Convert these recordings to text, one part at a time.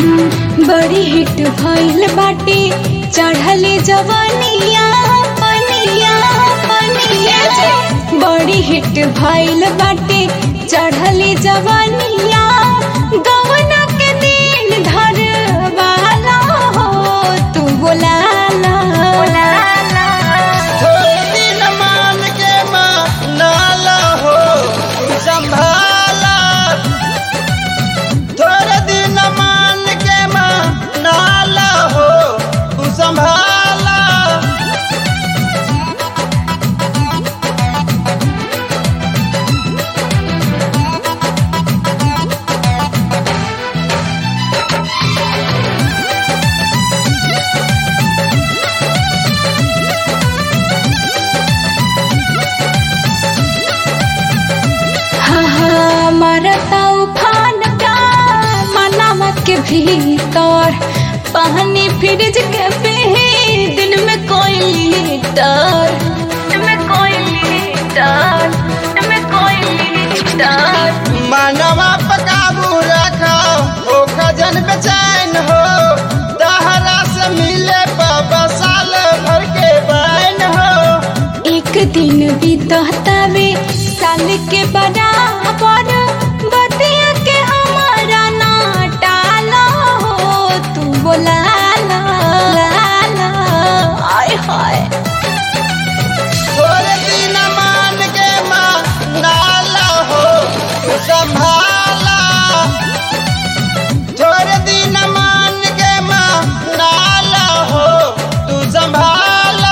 बड़ी हिट भइल बाटे चढ़ले जवानिया पनिया पनिया बड़ी हिट भइल बाटे चढ़ले जवानिया गवना के दिन धर वाला हो तू बोलाला थोड़े दिन मान के मानाला हो संभाला थोड़े दिन मान के मानाला हो तू संभाला हाँ हाँ मारता उफान का मनावा के भीतर पानी फ्रिज के पे दिन में कोई लीटर में कोई लीटर में कोई लीटर मानवा पकाबू रखा ओ खजन बेचैन हो दहरा से मिले बाबा साल भर के बैन हो एक दिन बीततावे साल के बराबर बतिया के हमारा ना टाला हो तू बोला ला ला ला आय हाय थोड़े दिन मान के मानाला हो तू संभाला थोड़े दिन मान के मानाला हो तू संभाला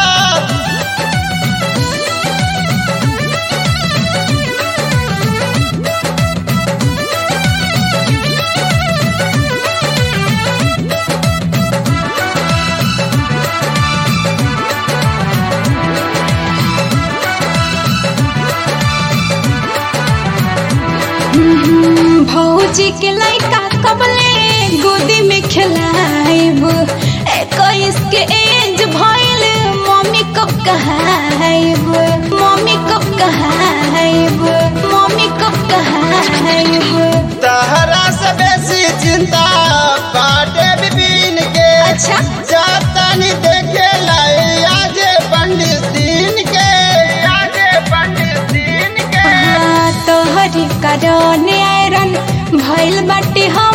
भौजी के लइका कबले गोदी में खिलाइब इक्कीस के एज भइल मम्मी कब कहाइब मम्मी कब कहाइब मम्मी कब कहाइब तहरा से बेसी चिंता बाटे बिपिन के अच्छा। जातानी देखे लाई आजे पंडित दिन के आजे पंडित दिन के हाँ, तोहरी कारण आयरन भइल बाटे हम